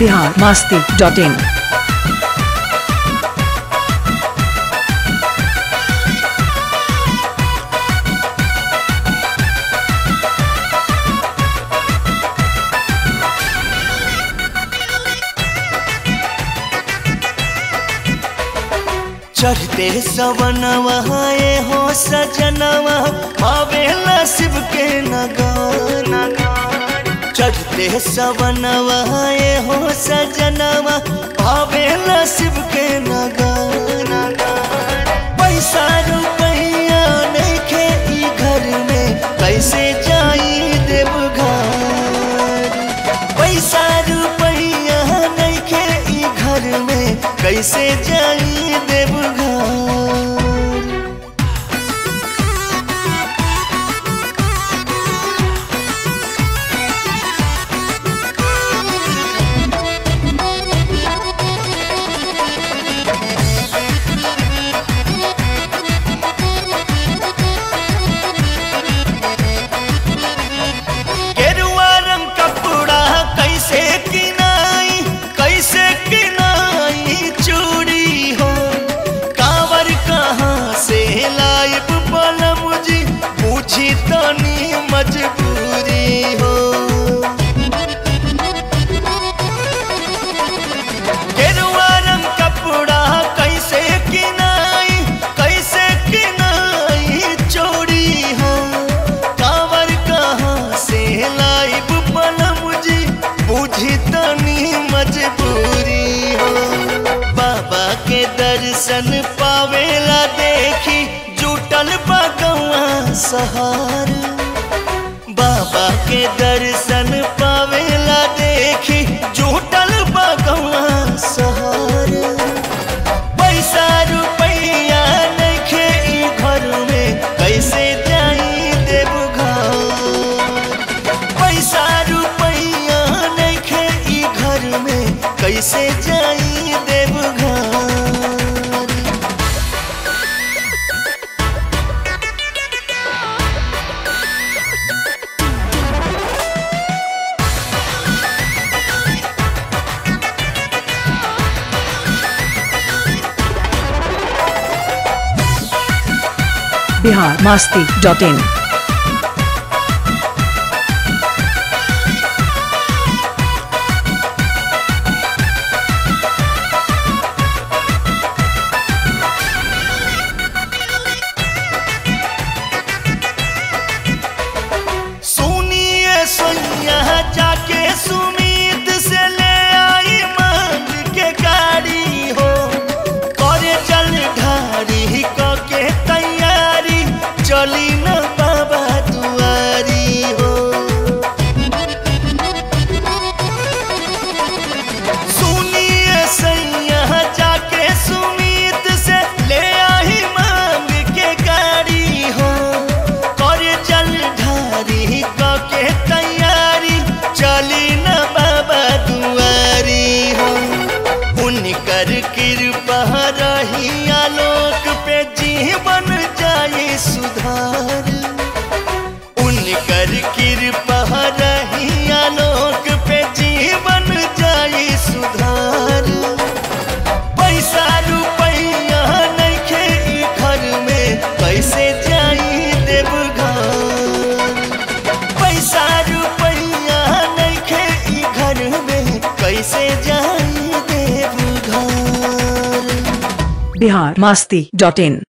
Bihar Masti dot इन चढ़ते सवनवा ये हो सजनवा आवेला शिव के नगार चढ़ते सवनवा ये हो सजनवा आवेला शिव के नगार पैसा रुपया नइखे ई घर में कैसे जाई देवघर पैसा रुपया नइखे ई घर में कैसे जाई देवघर गेरुआ रंग कपड़ा कैसे किनाई कैसे किनाई चूड़ी हो कावर कहाँ से लाइब बलम जी पूछी तनी मजबूरी हो गेरुआ रंग कपड़ा कैसे किनाई कैसे किनाई चोरी हो कावर कहाँ से लाइब पलम जी बुझी तनी मजबूरी हो बाबा के दर्शन पावेला देखी जुटल बगवा सहार बाबा के दर्शन पावेला देखी जुटल बगवा सहार पैसा रुपया नइखे ई घर में कैसे जाई देवघर पैसा रुपया नइखे ई घर में कैसे जाई देवघर बिहार मास्ती डॉट इन सुनिए सोनिया जाके सुमीत से ले आई मांग के गाड़ी हो करे चल ढारी क के तैयारी चली न बाबा दुआरी हो सुनिए सैया जाके सुमीत से ले आई मांग के गाड़ी हो करे चल ढारी क के तैयारी चली न बाबा दुआरी हो उनकर कृपा रही आलोक पे जीवन जाए सुधार उनकर कृपा रही आलोक पे जीवन जाए सुधार पैसा रुपया नइखे ई घर में कैसे जाई देवघर पैसा रुपया नइखे ई घर में कैसे जाई देवघर बिहार मास्ती डॉट इन